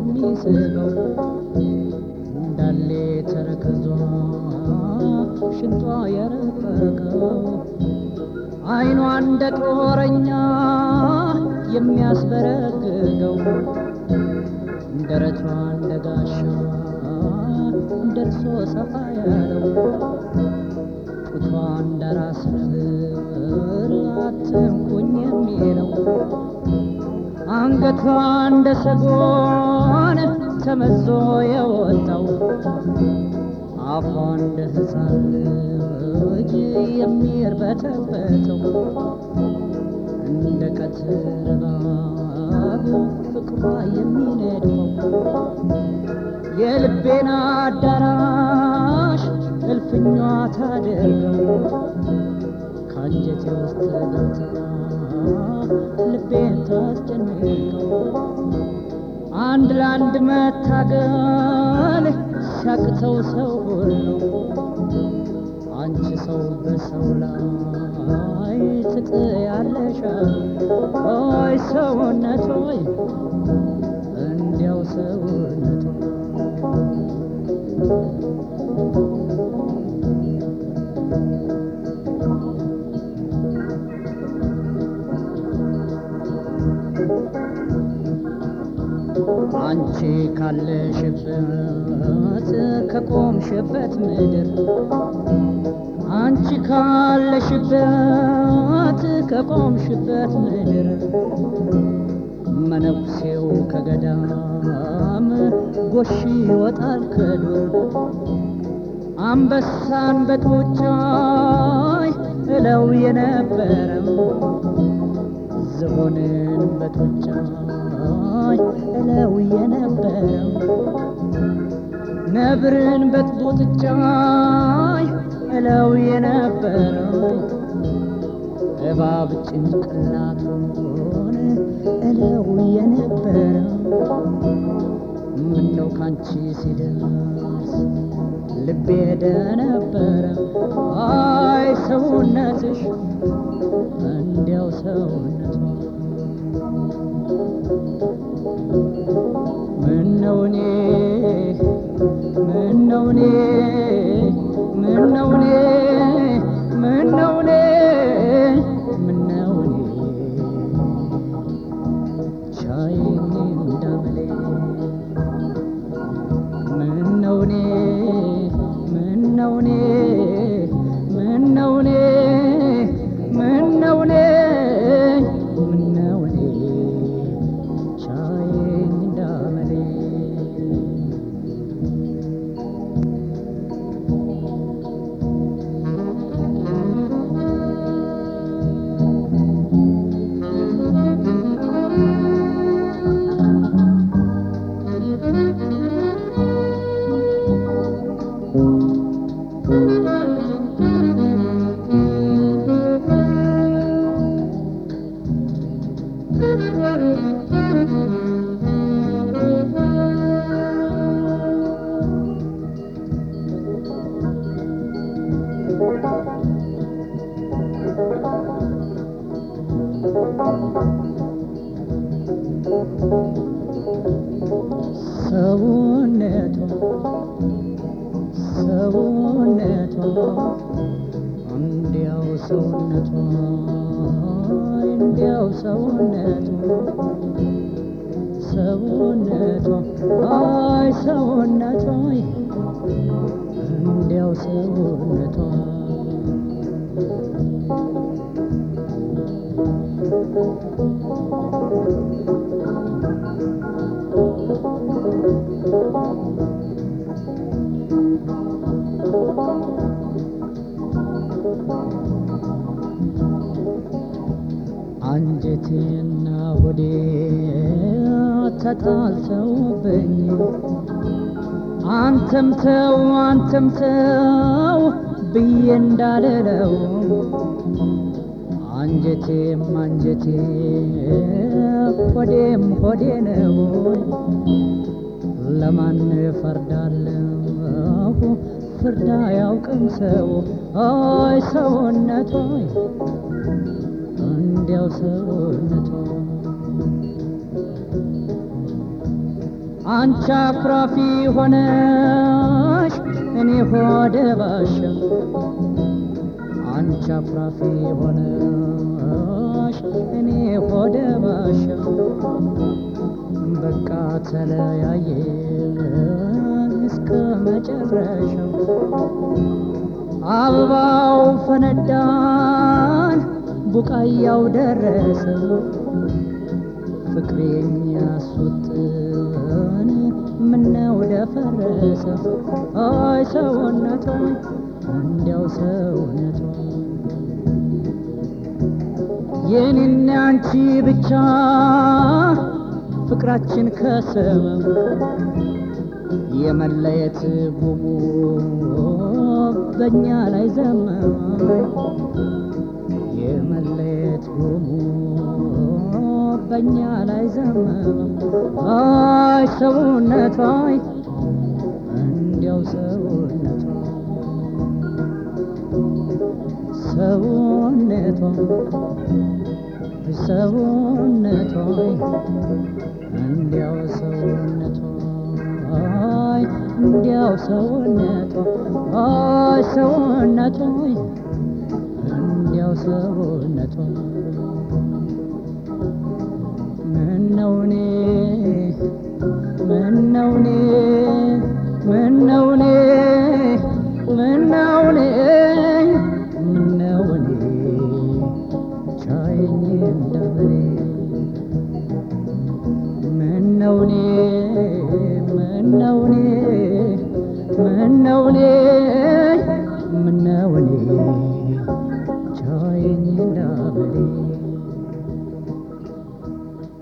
የሚስበው እንዳሌ ተረከዟ ሽንጧ የረቀቀው አይኗ እንደ ጦረኛ የሚያስበረግገው ደረቷ እንደ ጋሻ ደርሶ ሰፋ ያለው ጡቷ እንደ ራስ ነብር አትንኩኝ የሚለው አንገቷ እንደ ሰጎን ተመዞ የወጣው አፏ እንደ ሕፃን ልጅ የሚርበተበተው እንደ ቀትር እባብ ፍቅሯ የሚነድፈው የልቤን አዳራሽ እልፍኟ ታደርገው ከአንጀቴ ውስጥ ገብታ ልቤን ታስጨንቀው አንድ ለአንድ መታገል ሲያቅተው ሰው ሁሉ አንቺ ሰው በሰው ላይ ትጥያለሽ ኦይ ሰውነት ሆይ እንዲያው ሰውነት አንቺ ካለሽበት ከቆምሽበት ምድር አንቺ ካለሽበት ከቆምሽበት ምድር መነኩሴው ከገዳም ጎሽ ይወጣል ከዱር አንበሳን በጡጫይ እለው የነበረው ዝሆንን በጡጫይ እለው የነበረው ነብርን በጡጫይ እለው የነበረው እባብ ጭንቅላቱን እለው የነበረው ምነው ካንቺ ሲደርስ ልቤ ደነበረ አይ ሰውነትሽ እንዲያው ሰውነቷ ምነው እኔ ምነው እኔ ምነው እኔ ምነው እኔ ምነው እኔ ቻይኝ እንዳመሌ ምነው እኔ ምነው እኔ ምነው እኔ ምነው እኔ ምነው እኔ ቻይኝ እንዳመሌ ሰውነቷ ሰውነቷ እንዲያው ሰውነቷ እንዲያው ሰውነቷ ሰውነቷ አይ ሰውነቷ እንዲያው ሰውነቷ አንጀቴና ሆዴ ተጣልተውብኝ አንተም ተው አንተም ተው ብዬ እንዳልለው አንጀቴም አንጀቴ ሆዴም ሆዴ ነው ለማን ፈርዳለሁ ፍርድ አያውቅም ሰው አይ ሰውነቷ እንዲያው ሰውነቷ አንቺ አኩራፊ ሆነሽ እኔ ሆደ ባሻ አንቺ አኩራፊ ሆነሽ እኔ ሆደ ባሻ በቃ ተለያየን እስከ መጨረሻው አበባው ፈነዳን ቡቃያው ደረሰ ፍቅሬን ያስወጥን ምነው ደፈረሰ አይ ሰውነቷ እንዲያው ሰውነቷ የኔና አንቺ ብቻ ፍቅራችን ከሰመም የመለየት ጉሙ በእኛ ላይ ዘመም የመለየት ጉሙ በእኛ ላይ ዘመም አይ ሰውነቷ እንዲያው ሰውነቷ ሰውነቷ ሰውነቷ እንዲያው ሰውነቷ አይ እንዲያው ሰውነቷ አይ ሰውነቷ እንዲያው ሰውነቷ ምነው እኔ ምነው እኔ ምነው እኔ ምነው እኔ ምነው እኔ ቻየኝ እንደበሬ ምነው እኔ ምነው እኔ ምነው እኔ